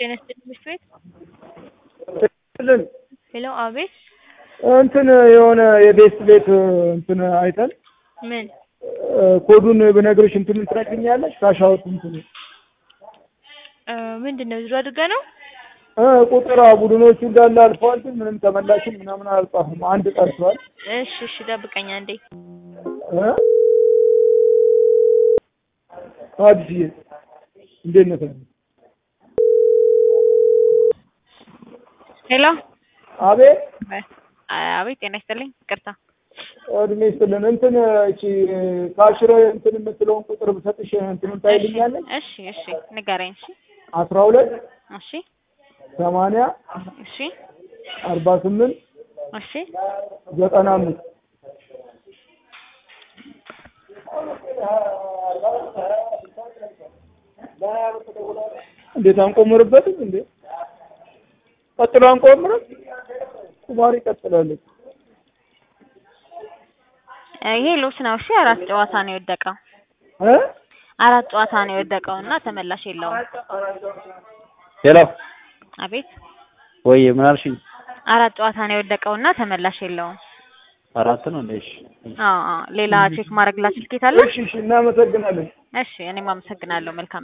ጤና ይስጥልኝ ትምህርት ቤት ልን ሄሎ አቤት እንትን የሆነ የቤት ቤት እንትን አይተን ምን ኮዱን ብነግርሽ እንትኑን ትነግሪኛለሽ? ካሻውት እንትን እ ምንድን ነው ዙሮ አድርጋ ነው እ ቁጥር አዎ፣ ቡድኖቹ እንዳለ አልፈዋል፣ ግን ምንም ተመላሽም ምናምን አልጻፉም። አንድ ቀርቷል። እሺ እሺ ጠብቀኝ አንዴ እ አዲስዬ እንዴት ነህ? ሄሎ አቤት አቤት ጤና ይስጥልኝ ይቅርታ እድሜ ይስጥልን። እንትን እቺ ካሽረ እንትን የምትለውን ቁጥር ብሰጥሽ እንትኑን ታይልኛለሽ? እሺ እሺ ንገረኝ እሺ አስራ ሁለት እሺ ሰማንያ እሺ አርባ ስምንት እሺ ዘጠና አምስት እንዴት አንቆምርበትም እንዴ? ቀጥሎ አንቆምርም? ቁማር ይቀጥላለች። ይሄ ሉስ ነው እሺ አራት ጨዋታ ነው የወደቀው እ አራት ጨዋታ ነው የወደቀው እና ተመላሽ የለውም ሄሎ አቤት ወይ ምን አልሽኝ? አራት ጨዋታ ነው የወደቀው እና ተመላሽ የለውም አራት ነው እንዴ? እሺ አዎ አዎ ሌላ ቼክ ማድረግ ላችሁ ትኬት አለ እሺ እሺ፣ እናመሰግናለን። እሺ እኔም አመሰግናለሁ መልካም